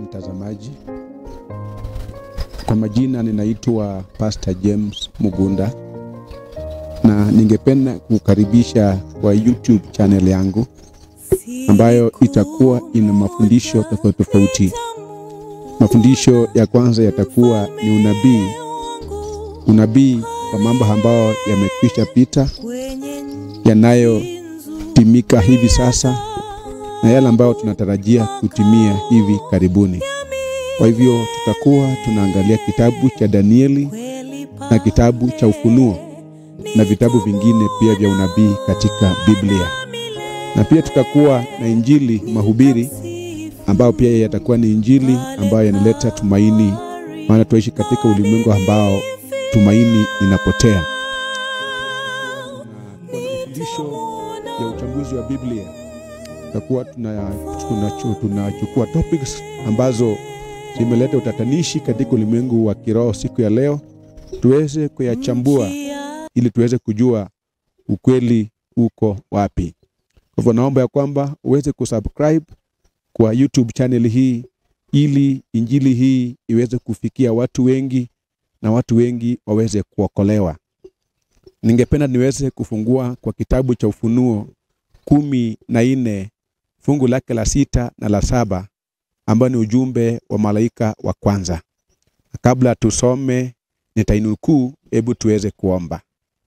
mtazamaji, kwa majina ninaitwa Pastor James Mugunda na ningependa kukaribisha kwa YouTube channel yangu ambayo itakuwa ina mafundisho tofauti tofauti. Mafundisho ya kwanza yatakuwa ni unabii, unabii kwa mambo ambayo yamekwisha pita, yanayotimika hivi sasa na yale ambayo tunatarajia kutimia hivi karibuni. Kwa hivyo tutakuwa tunaangalia kitabu cha Danieli na kitabu cha Ufunuo na vitabu vingine pia vya unabii katika Biblia, na pia tutakuwa na injili mahubiri ambayo pia yatakuwa ni injili ambayo yanaleta tumaini, maana tuishi katika ulimwengu ambao tumaini inapotea. Na kwa mafundisho ya uchambuzi wa Biblia tutakuwa tunachukua tuna, tuna topics ambazo zimeleta utatanishi katika ulimwengu wa kiroho siku ya leo, tuweze kuyachambua ili tuweze kujua ukweli uko wapi. Kwa hivyo naomba ya kwamba uweze kusubscribe kwa YouTube channel hii ili injili hii iweze kufikia watu wengi na watu wengi waweze kuokolewa. Ningependa niweze kufungua kwa kitabu cha Ufunuo kumi na nne fungu lake la sita na la saba ambayo ni ujumbe wa malaika wa kwanza. Kabla tusome nitainukuu, hebu tuweze kuomba.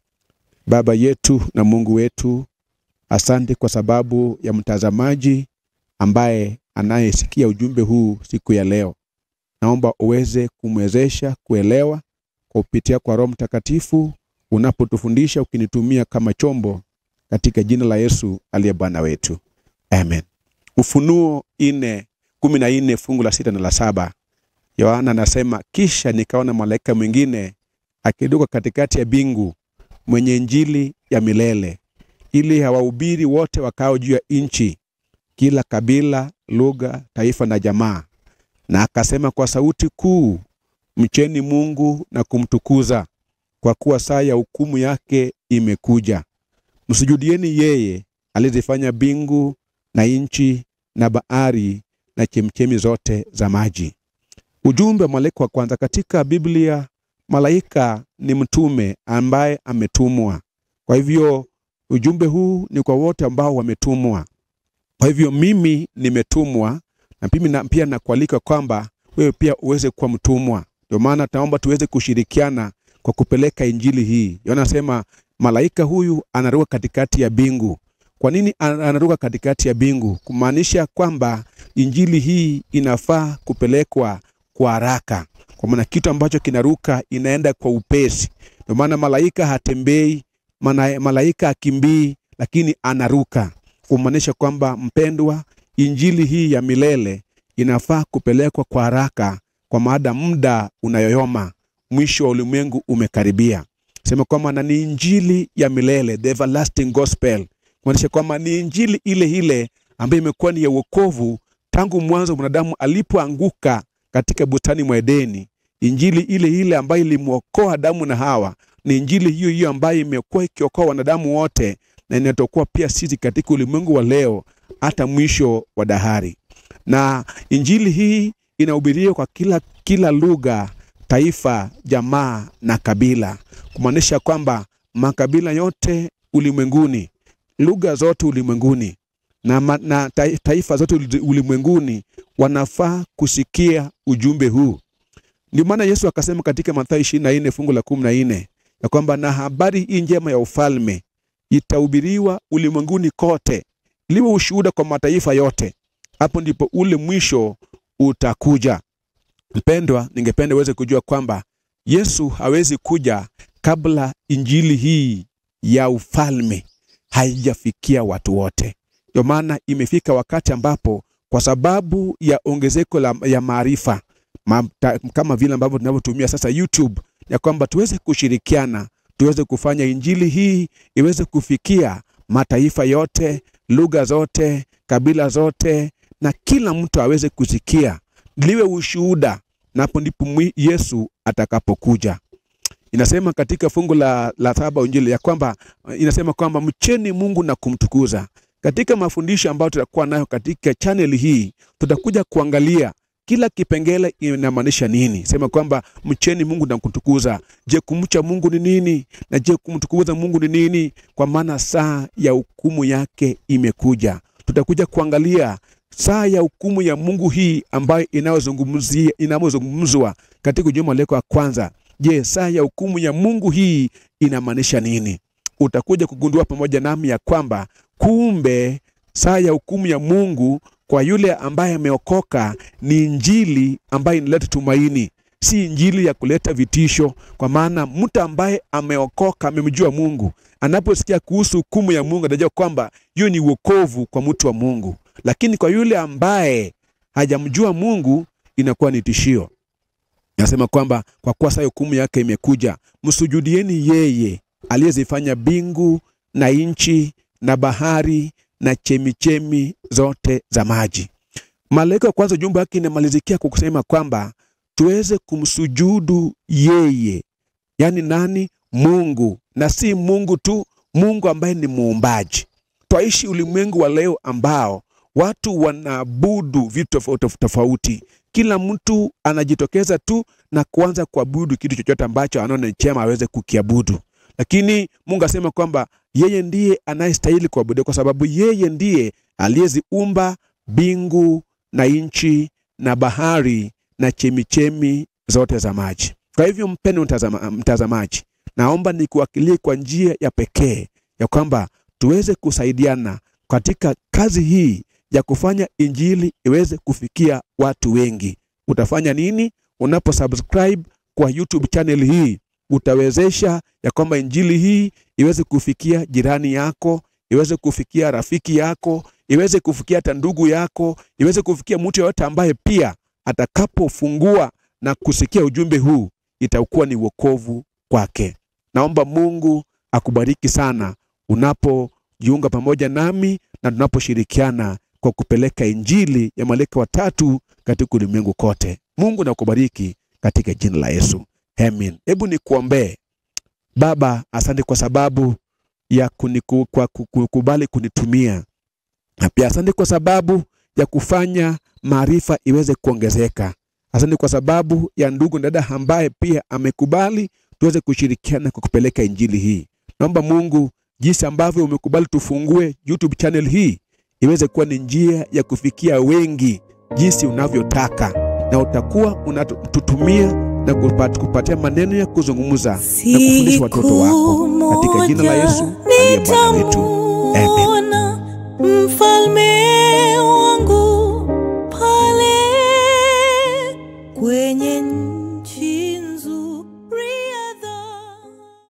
Baba yetu na Mungu wetu, asante kwa sababu ya mtazamaji ambaye anayesikia ujumbe huu siku ya leo. Naomba uweze kumwezesha kuelewa kwa kupitia kwa Roho Mtakatifu unapotufundisha ukinitumia kama chombo, katika jina la Yesu aliye Bwana wetu, amen. Ufunuo ine kumi na nne fungu la sita na la saba Yohana anasema, kisha nikaona malaika mwingine akiduka katikati ya bingu mwenye injili ya milele ili hawahubiri wote wakao juu ya nchi, kila kabila, lugha, taifa na jamaa. Na akasema kwa sauti kuu, mcheni Mungu na kumtukuza, kwa kuwa saa ya hukumu yake imekuja. Msujudieni yeye alizifanya bingu na nchi na bahari na chemchemi zote za maji. Ujumbe wa malaika wa kwanza katika Biblia, malaika ni mtume ambaye ametumwa. Kwa hivyo ujumbe huu ni kwa wote ambao wametumwa. Kwa hivyo mimi nimetumwa na mimi na, pia nakualika kwamba wewe pia uweze kuwa mtumwa. Ndio maana tunaomba tuweze kushirikiana kwa kupeleka injili hii. Yohana anasema malaika huyu anaruka katikati ya bingu. Kwa nini anaruka katikati ya bingu? Kumaanisha kwamba injili hii inafaa kupelekwa kwa haraka, kwa maana kitu ambacho kinaruka inaenda kwa upesi. Ndio maana malaika hatembei, maana malaika akimbii, lakini anaruka, kumaanisha kwamba mpendwa, injili hii ya milele inafaa kupelekwa kwa haraka, kwa maana muda unayoyoma, mwisho wa ulimwengu umekaribia. Sema kwamba na ni injili ya milele, the everlasting gospel, kumaanisha kwamba ni injili ile ile ambayo imekuwa ni ya wokovu tangu mwanzo mwanadamu alipoanguka katika bustani mwa Edeni. Injili ile ile ambayo ilimwokoa Adamu na Hawa ni injili hiyo hiyo ambayo imekuwa ikiokoa wanadamu wote na inatokuwa pia sisi katika ulimwengu wa leo hata mwisho wa dahari. Na injili hii inahubiriwa kwa kila, kila lugha, taifa, jamaa na kabila, kumaanisha kwamba makabila yote ulimwenguni, lugha zote ulimwenguni na, na taifa zote ulimwenguni wanafaa kusikia ujumbe huu. Ndio maana Yesu akasema katika Mathayo ishirini na nne fungu la kumi na nne ya kwamba na habari hii njema ya ufalme itahubiriwa ulimwenguni kote, liwe ushuhuda kwa mataifa yote, hapo ndipo ule mwisho utakuja. Mpendwa, ningependa uweze kujua kwamba Yesu hawezi kuja kabla injili hii ya ufalme haijafikia watu wote. Ndio maana imefika wakati ambapo kwa sababu ya ongezeko la, ya maarifa ma, kama vile ambavyo tunavyotumia sasa YouTube, ya kwamba tuweze kushirikiana, tuweze kufanya injili hii iweze kufikia mataifa yote, lugha zote, kabila zote, na kila mtu aweze kusikia, liwe ushuhuda, na hapo ndipo Yesu atakapokuja. Inasema katika fungu la, la saba Injili ya kwamba inasema kwamba mcheni Mungu na kumtukuza. Katika mafundisho ambayo tutakuwa nayo katika channel hii, tutakuja kuangalia kila kipengele inamaanisha nini. Sema kwamba mcheni Mungu na kutukuza. Je, kumcha Mungu ni nini? Na je, kumtukuza Mungu ni nini? Kwa maana saa ya hukumu yake imekuja. Tutakuja kuangalia saa ya hukumu ya Mungu hii ambayo inayozungumzia inayozungumzwa katika juma leko ya kwanza. Je, saa ya hukumu ya Mungu hii inamaanisha nini? Utakuja kugundua pamoja nami ya kwamba kumbe saa ya hukumu ya Mungu kwa yule ambaye ameokoka ni injili ambayo inaleta tumaini, si injili ya kuleta vitisho. Kwa maana mtu ambaye ameokoka, amemjua Mungu, anaposikia kuhusu hukumu ya Mungu atajua kwamba hiyo ni wokovu kwa mtu wa Mungu. Lakini kwa yule ambaye hajamjua Mungu inakuwa ni tishio. Nasema kwamba kwa kuwa saa hukumu yake imekuja, msujudieni yeye aliyezifanya mbingu na nchi na bahari na chemichemi zote za maji. Malaika wa kwanza jumba yake inamalizikia kwa kusema kwamba tuweze kumsujudu yeye, yaani nani? Mungu, na si Mungu tu, Mungu ambaye ni muumbaji. Twaishi ulimwengu wa leo ambao watu wanaabudu vitu tofauti tofauti. Kila mtu anajitokeza tu na kuanza kuabudu kitu chochote ambacho anaona ni chema aweze kukiabudu, lakini Mungu asema kwamba yeye ndiye anayestahili kuabudiwa kwa sababu yeye ndiye aliyeziumba mbingu na nchi na bahari na chemichemi zote za maji. Kwa hivyo, mpendwa mtazama, mtazamaji, naomba nikuwakilie kwa njia ya pekee ya kwamba tuweze kusaidiana katika kazi hii ya kufanya injili iweze kufikia watu wengi. Utafanya nini? Unapo subscribe kwa YouTube channel hii utawezesha ya kwamba injili hii iweze kufikia jirani yako, iweze kufikia rafiki yako, iweze kufikia hata ndugu yako, iweze kufikia mtu yoyote ambaye pia atakapofungua na kusikia ujumbe huu itakuwa ni wokovu kwake. Naomba Mungu akubariki sana unapojiunga pamoja nami na tunaposhirikiana kwa kupeleka injili ya malaika watatu katika ulimwengu kote. Mungu nakubariki katika jina la Yesu. Amen. Hebu nikuombee. Baba, asante kwa sababu ya kuniku, kwa kukubali kunitumia, na pia asante kwa sababu ya kufanya maarifa iweze kuongezeka. Asante kwa sababu ya ndugu na dada ambaye pia amekubali tuweze kushirikiana kwa kupeleka injili hii. Naomba Mungu, jinsi ambavyo umekubali tufungue YouTube channel hii iweze kuwa ni njia ya kufikia wengi jinsi unavyotaka, na utakuwa unatutumia na kupatia maneno ya kuzungumza na kufundisha watoto wako katika jina la Yesu aliye Bwana wetu. Amen. Mfalme wangu pale kwenye